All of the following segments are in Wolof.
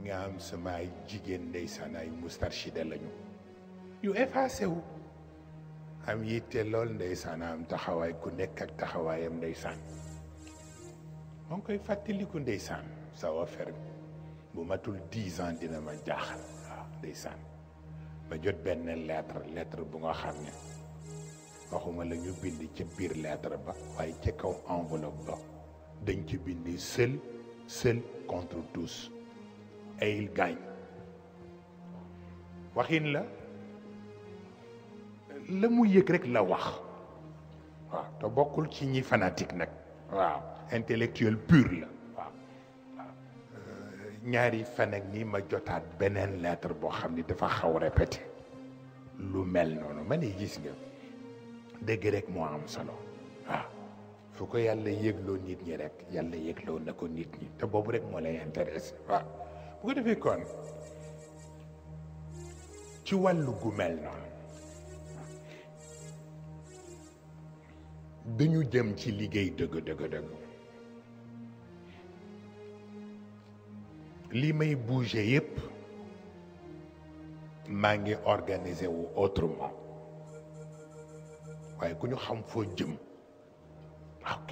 nga am sama ay jigéen ndeysaan ay mustarshida lañu yu effacé wu am yitte lool ndeysaan am taxawaay ku nekk ak taxawaayam ndeysaan moo ngi koy fàttaliku ndeysaan sa affaire bu matul dix ans dina ma jaaxal waaw ndeysaan ma jot benn lettre lettre bu nga xam ne waxuma la ñu bind ca biir lettre ba waaye ca kaw enveloppe ba dañ ci bind seul seul contre tous et il gagne waxin la la mu yëg rek la wax waaw te bokkul ci ñi fanatique nag waaw intellectuel pur la waaw waaw ñaari fan ak nii ma jotaat beneen lettre boo xam ni dafa xaw répété lu mel noonu ma ne gis nga dëgg rek moo am solo waaw fu ko yàlla yëgloo nit ñi rek yàlla yëgloo na ko nit ñi te boobu rek moo lay intéressé waaw bu ko defee kon ci wàllu gu mel noonu dañu jëm ci liggéey dëgg dëgg dëgg li may bouger yépp maa ngi organiser wu autrement waaye ku ñu xam foo jëm ok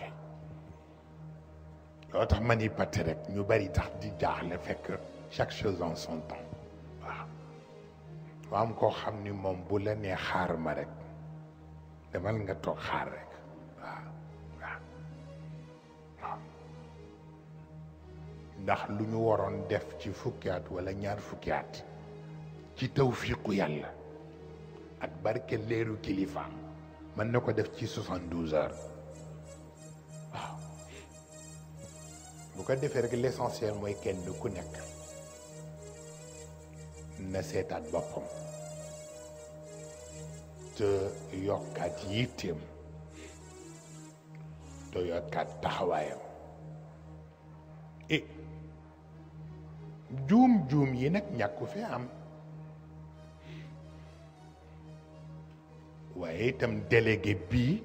loo tax ma ni patte rek ñu bari tax di jaaxle fekk chaque chose en son temps waaw waa am koo xam ni moom bu la nee xaar ma rek demal nga toog xaar rek waaw waaw waaw ndax lu ñu waroon def ci fukki at wala ñaar fukki at ci tawfiqu yàlla ak barke leeru kilifaam mën na ko def ci soixante-douze heures waaw bu ko defee rek l'essentiel mooy kenn ku nekk na seetaat boppam te yokkaat yitteem te yokkaat taxawaayam et juum juum yi nag ñàkku fi am waaye itam délégué bii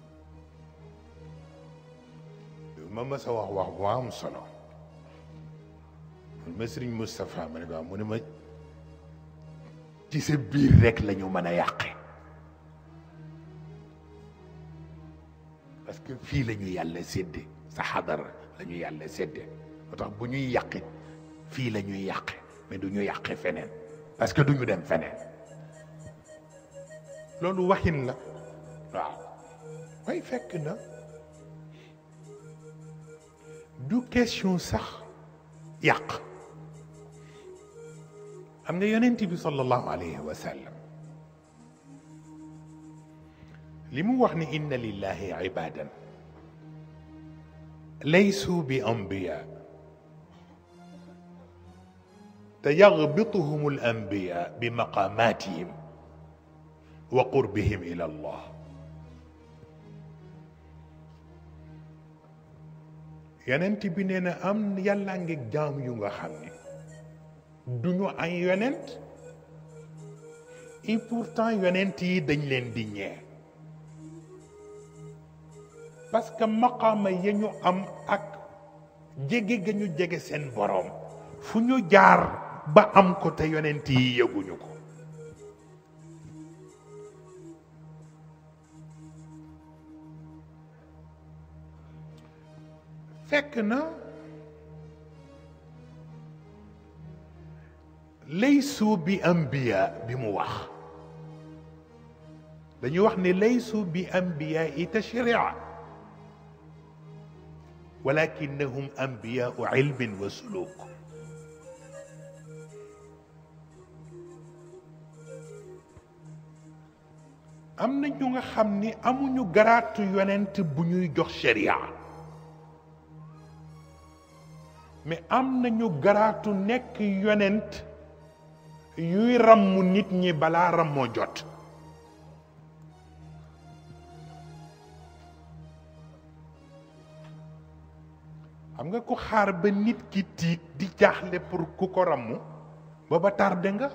ma mës a wax wax bu am solo man ma sëriñ Moustapha ma ne ko mu ne ma ci sa biir rek la ñu mën a yàqe parce que fii la ñu yàlla sédde sa xadara la ñu yàlla sédde moo tax bu ñuy yàqit fii la ñuy yàqe mais du ñu yàqe feneen parce que du ñu dem feneen loolu waxin la waaw way fekk na du question sax yàq am nga yonent bi sallallahu alayhi wa sallam li mu wax ni inna lillahi ibadan laysu bi anbiya te yagbituhum al anbiya bi maqamatihim wa qurbihim ila allah yonent bi nee na am yàllaa ngi jaam yu nga xam ne duñu ay yonent et pourtant yonent yi dañ leen di ñee parce que maqaama ya ñu am ak jege ga ñu jege seen boroom fu ñu jaar ba am ko te yonent yi yëguñu ko fekk na laysu bi ambiya bi mu wax dañuy wax ne laysu bi ambiya i tashria walakinahum ambiyau ilmin wa suluk am na ñu nga xam ni amuñu garaatu yonent bu ñuy jox sharia mais am nañu garaatu nekk yonent yuy ràmmu nit ñi balaa ràmmoo jot xam nga ku xaar ba nit ki tiit di jaaxle pour ku ko ràmmu booba tardé nga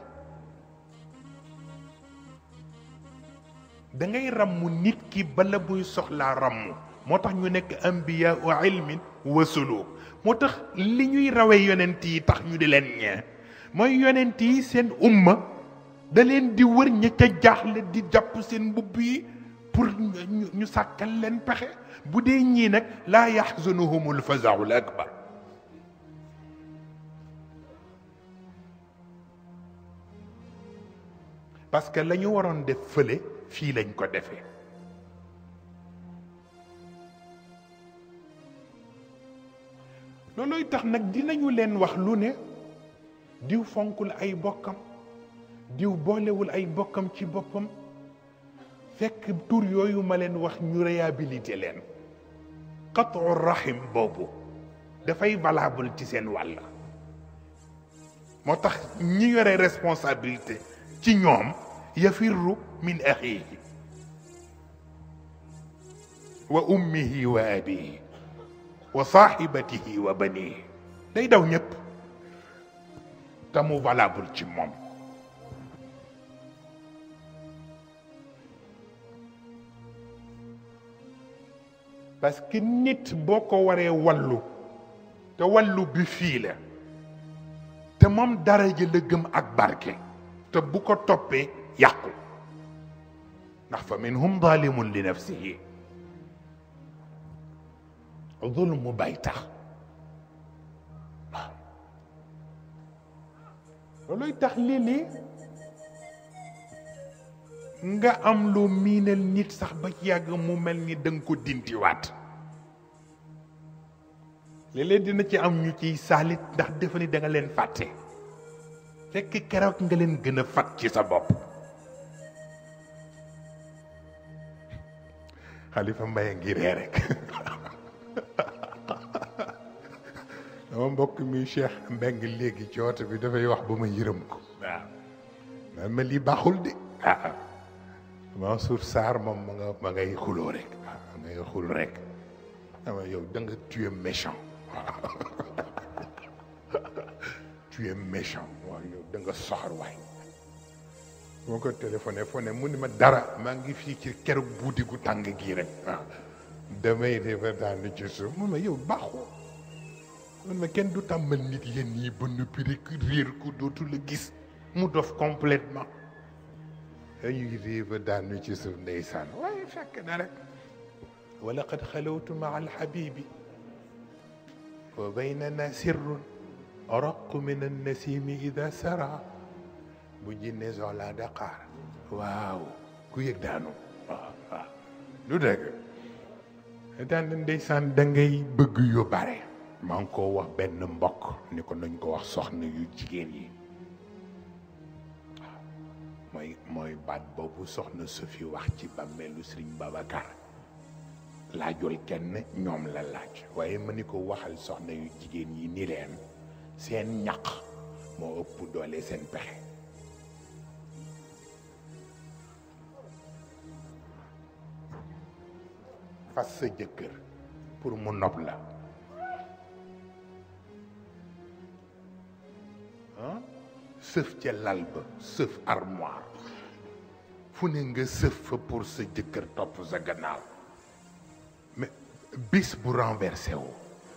da ngay ràmmu nit ki bala muy soxlaa ràmmu moo tax ñu nekk ambiya u ilmin wa suluk moo tax li ñuy rawe yonent yi tax ñu di leen ñee mooy yonent yi seen umma da leen di wër ña ca jaaxle di jàpp seen mbubb yi pour ñu ñu sàkkal leen pexe bu dee ñii nag laa yaxzunuhumul fazaul akbar parce que la ñu waroon def fële fii lañ ko defee loolooy tax nag dinañu leen wax lu ne diw fonkul ay bokkam diw boolewul ay bokkam ci boppam fekk tur yooyu ma leen wax ñu réhabilité leen qatu rahim boobu dafay valable ci seen wàll moo tax ñi yore responsabilité ci ñoom yafirru min axiihi wa ummihi wa abihi wa saaxibatihi wa banihi day daw ñëpp te mu valable ci moom parce que nit boo ko waree wallu te wallu bi fii la te moom daraja la gëm ak barke te bu ko toppee yàqu ndax fa minhum zalimun li nafsihi zulmu bay tax waaw looluy tax lii nga am lu miinal nit sax ba ci yàgg mu mel ni da nga ko dindiwaat léeg-léeg dina ci am ñu ciy saalit ndax defe ni da nga leen fàtte fekk keroog nga leen gën a fat ci sa bopp xalifa mbaye ngi ree rek dama mbokk mi Cheikh Mbeng léegi ci oto bi dafay wax ba ma yërëm ko waaw man ma lii baaxul de ah Mansour Sarr moom ma nga ma ngay xuloo rek waaw ma ngay xul rek ama yow da nga tu es méchant waaw tu es méchant waaw yow da nga soxor waay moo ko téléphoné fo ne mu ni ma dara maa ngi fii ci keroog buudi gu tàng gii rek waaw damay defa daanu ci suuf mun ma yow baaxoo man ma kenn du tàmmal nit yéen ñii ba noppi rek réer ko dootu la gis mu dof complètement dañuy réeva daanu ci suuf ndeysaan waaye fekk na rek wa laqad xalawtu maa alxabibi wa baynana sirrun araqu min annasimi ida sara bu jinne soxlaa daqaar waaw ku yëg daanu waaw waaw lu dëgg daan ndeysaan da ngay bëgg yu bare maa ngi ko wax benn mbokk ni ko nañ ko wax soxna yu jigéen yi waaw mooy mooy baat boobu soxna su fi wax ci bàmmeelu Sëriñ Babacar laajul kenn ñoom la laaj waaye ma ni ko waxal soxna yu jigéen yi ni leen seen ñaq moo ëpp doole seen pexe fas sa jëkkër pour mu nopp la ah sëf ca lal ba sëf armoire fu ne nga sëf fa pour sa jëkkër topp sa gannaaw mais bis bu renversé wu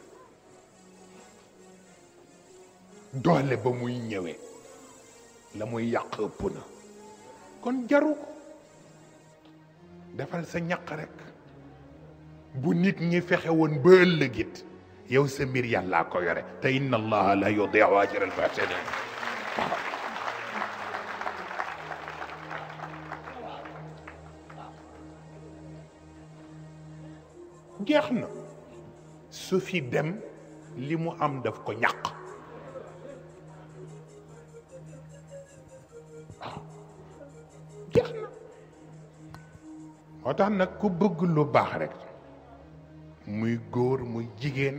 doole ba muy ñëwee la muy yàq ëpp na kon jaru ko defal sa ñaq rek bu nit ñi fexe woon ba ëllëgit yow sa mbir yàllaa ko yore te inna allaha la yudiu ajra almuhsinin waaw jeex na su fi dem li mu am daf ko ñàq waaw jeex na moo tax nag ku bëgg lu baax rek muy góor muy jigéen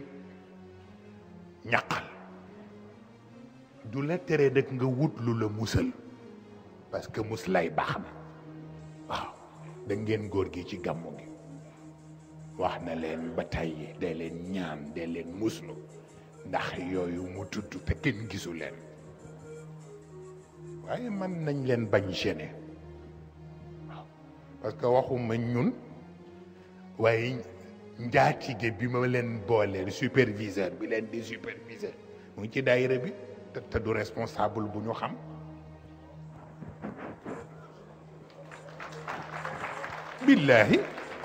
ñaqal du la tere rek nga wut lu la musal parce que mus lay baax na waaw da ngeen góor gi ci gàmmu gi wax na leen ba tàyyi day leen ñaan day leen muslu ndax yooyu mu tudd te kenn gisu leen waaye man nañ leen bañ gêné waaw parce que waxuma ñun waaye njaatige bi ma leen booleel superviseur bi leen di superviseur mu ngi ci daayira bi te te du responsable bu ñu xam billaahi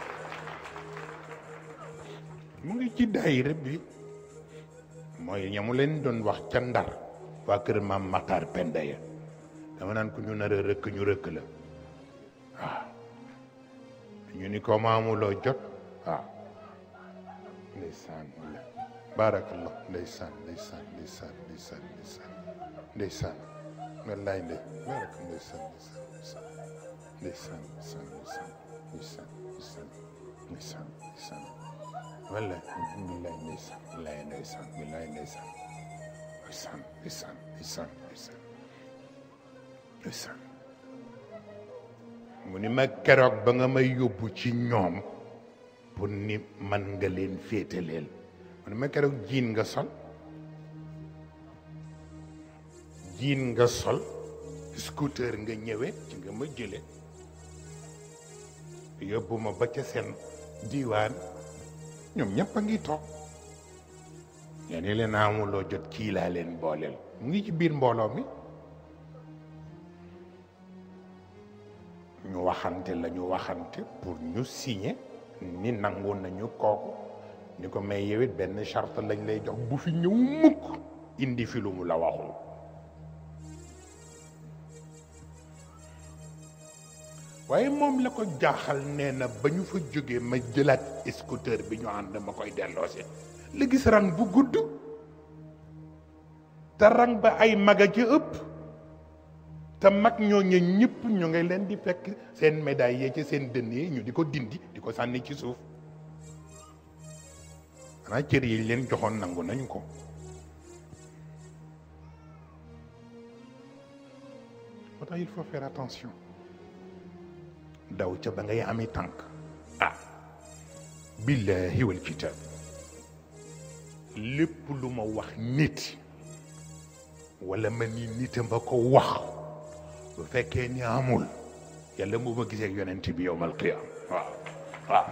mu ngi ci daayira bi mooy ñamu leen doon wax ca ndar waa kër maam Matar Penda ya dama naan ku ñu nar a rëkk ñu rëkk la waaw ñu ni ko maamuloo jot waaw ndeysaan baarakallah ndeysaan ndeysaan ndeysaan ndeysaan ndeysaan ndeysaan wallaay ndey baraka ndeysaan ndeysaan ndeysaan ndeysaan ndeysaan ndeysaan ndeysaan ndeysaan ndeysaan wallaay billaay ndeysaan billaay ndeysaan billaay ndeysaan ndeysaan ndeysaan ndeysaan ndeysaan ndeysaan mu ni ma keroog ba nga may yóbbu ci ñoom pour ni man nga leen féetaleel mu ni ma keroog jiin nga sol jiin nga sol scooter nga ñëwee ci nga ma jële yóbbu ma ba ca seen diiwaan ñoom ñëpp a ngi toog yaa ni leen amuloo jot kii laa leen booleel mu ngi ci biir mbooloo mi ñu waxante la ñu waxante pour ñu signer ni nangu nañu kooku ni ko may yewit benn charte lañ lay jox bu fi ñëw mukk indi fi lu mu la waxul waaye moom la ko jaaxal nee na ba ñu fa jógee ma jëlaat scooter bi ñu ànd ma koy delloose la gis rang bu gudd te rang ba ay maga ci ëpp te mag ñooñu ñëpp ñu ngi leen di fekk seen médaille yee ci seen dënn yi ñu di ko dindi di ko sànni ci suuf xanaa cër yi leen joxoon nangu nañu ko moo tax il faut faire attention daw ca ba ngay ami tànk ah billahi wal kitab lépp lu ma wax nit wala ma ni nita ma ko wax bu fekkee ni amul yàlla mu ma gisee ak yonent bi yowmal qiyaam waaw waaw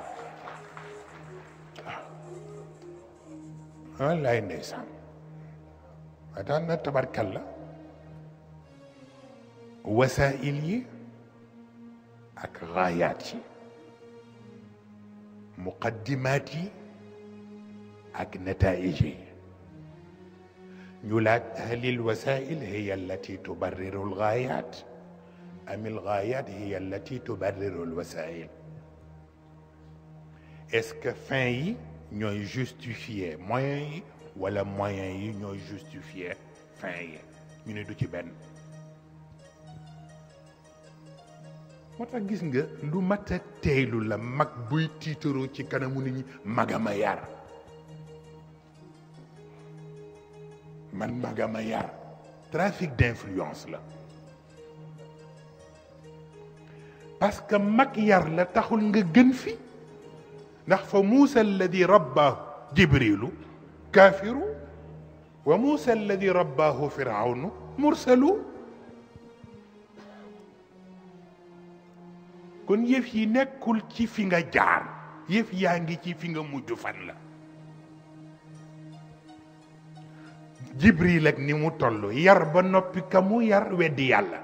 waaw wallaay ndeysaan waa daan na tabarkal la wasaa'il yi ak gaayaat yi muqaddimaat yi ak nataa'ij yi ñu laaj halil wasaa'il hiya allati tubarriru algaayaat am algaayaat hiya allati tubarriru alwasaa'il est-ce que fin yi ñooy justifier moyens yi wala moyens yi ñooy justifier fin yi ñu ne du ci benn moo tax gis nga lu mat a teeylu la mag buy tiitaroo ci kanamu nit ñi magama yar man magama yar trafic d'influence la parce que mag yar la taxul nga gën fi ndax fa muusa alladi rabbaahu jibrilu kaafiru wa muusa alladi rabbaahu firawnu mursalu kon yëf yi nekkul ci fi nga jaar yëf yaa ngi ci fi nga mujj fan la jibril ak ni mu toll yar ba noppi ka mu yar weddi yàlla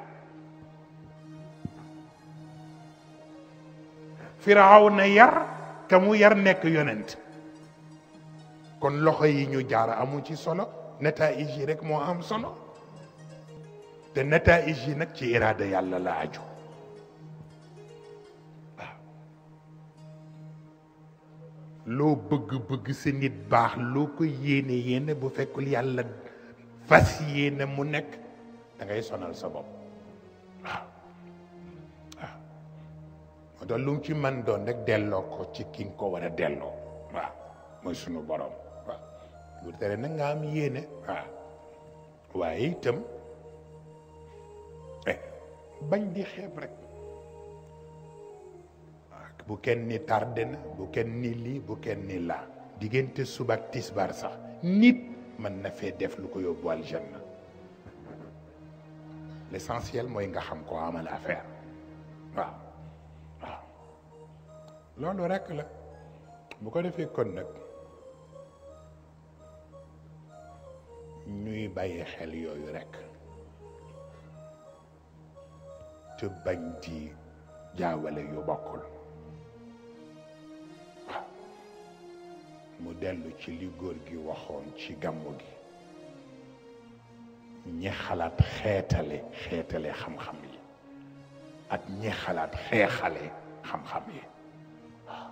firaaw na yar ka mu yar nekk yonent kon loxo yi ñu jaar amu ci solo nataij yi rek moo am solo te nataij yi nag ci iraada yàlla la aju loo bëgg-bëgg sa nit baax loo ko yéene yéene bu fekkul yàlla fas yéene mu nekk da ngay sonal sa bopp waaw waaw moo tax lu mu ci man doon rek delloo ko ci ki nga ko war a delloo waaw mooy sunu borom waaw bu tere nag nga am yéene waaw waaye itam bañ di xeeb rek bu kenn ni tardé na bu kenn ni lii bu kenn ni laa diggante suba ak tisbaar sax nit mën na fee def lu ko yóbbu aljanna l'essentiel mooy nga xam ko amal affaire waaw waaw loolu rekk la bu ko defee kon nag ñuy bàyyi xel yooyu rekk te bañ di jaawale yu bokkul waaw mu dellu ci li góor gi waxoon ci gàmmu gi ñi xalaat xeetale xeetale xam-xam yi ak ñi xalaat xeexale xam-xam yi waaw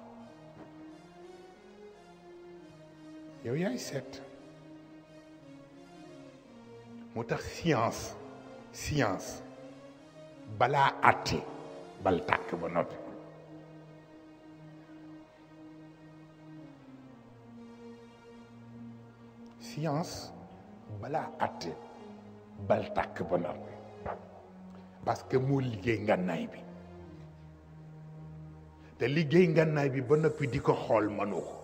yow yaay seet mu tax science science balaa àtte bal tàkk ba noppi science balaa àtte bal tàkk ba noppi parce que moo liggéey ngànnaay bi te liggéey ngànnaay bi ba noppi di ko xool mënu ko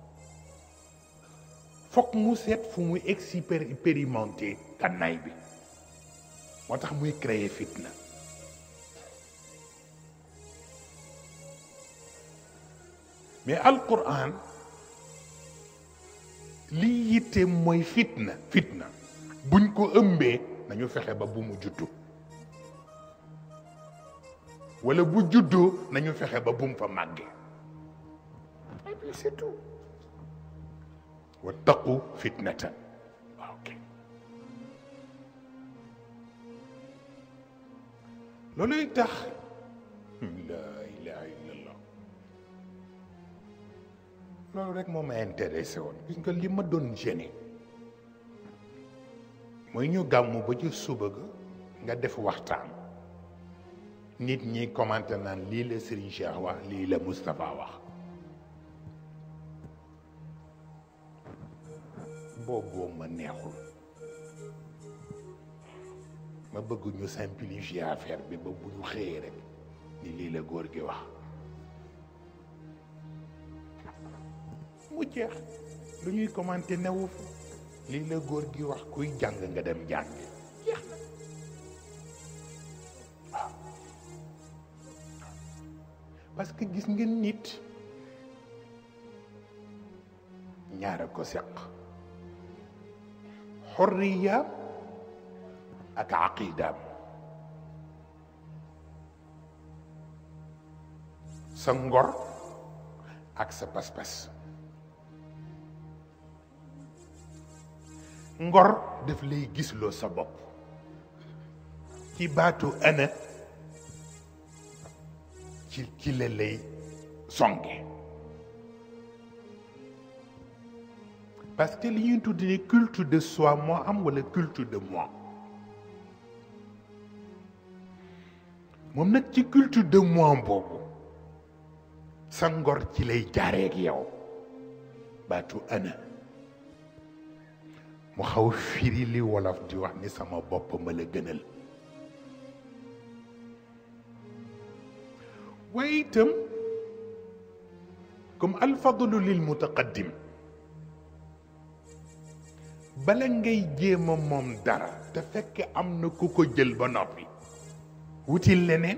fokk mu seet fu muy expérimenté ngànnaay bi moo tax muy créer fitna mais alquran li yitte mooy fitna fitna buñ ko ëmbee nañu fexe ba bu mu juddu wala bu juddoo nañu fexe ba bu mu fa màggee et puis c'est tout wattaqu fitnatan ok looluy tax la ilaha illallah loolu rek moo ma intéressé woon gis nga li ma doon gêné mooy ñu gàmmu ba ci suba ga nga def waxtaan nit ñi commenté naan lii la Serigne Cheikh wax lii la Moustapha wax booboo ma neexul ma bëgg ñu simplifier affaire bi ba bu ñu xëyee rek ni lii la góor gi wax mu jeex lu ñuy commenté newu fa lii la góor gi wax kuy jàng nga dem jàngi jeex na waaw parce que gis ngeen nit ñaara ko seq xorriyaam ak aqidaam sa ngor ak sa pas-pas ngor daf lay gisloo sa bopp ci baatu ana ci ci la lay songe parce que li ñuy tudd ni culte de soi moo am wala culte de moi moom nag ci culte de moi boobu sa ngor ci lay jaareeg yow baatu ana mu xaw firi li wolof di wax ni sama bopp ma la gënal waaye itam comme alfadlu lil mutaqaddim bala ngay jéem a moom dara te fekk am na ku ko jël ba noppi wutil leneen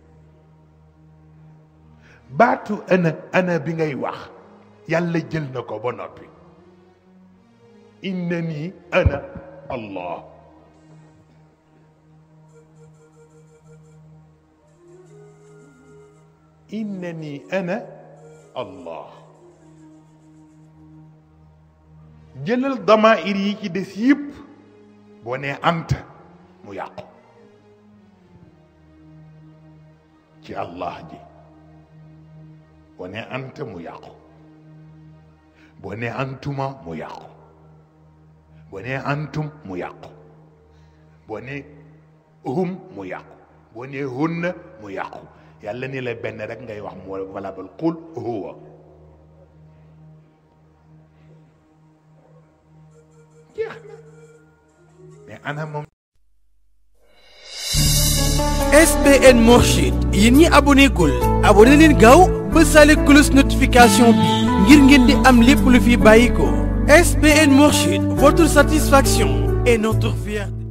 baatu ana ana bi ngay wax yàlla jël na ko ba noppi innani ana allah innani ana allah jëlal damair yi ci des yëpp boo nee anta mu yàqu ci allah ji boo nee anta mu yàqu boo nee antuma mu yàqu boo nee antum mu yàqu boo nee hum mu yàqu boo nee hunna mu yàqu yàlla ni la benn rek ngay wax mu valable qul huwa jeex na mais ana moom SBN Mourchid yéen ñi abonné gul abonné leen gaaw ba sale cloche notification bi ngir ngeen di am lépp lu fi bàyyi ko SBN Mourchid votre satisfaction est notre fierté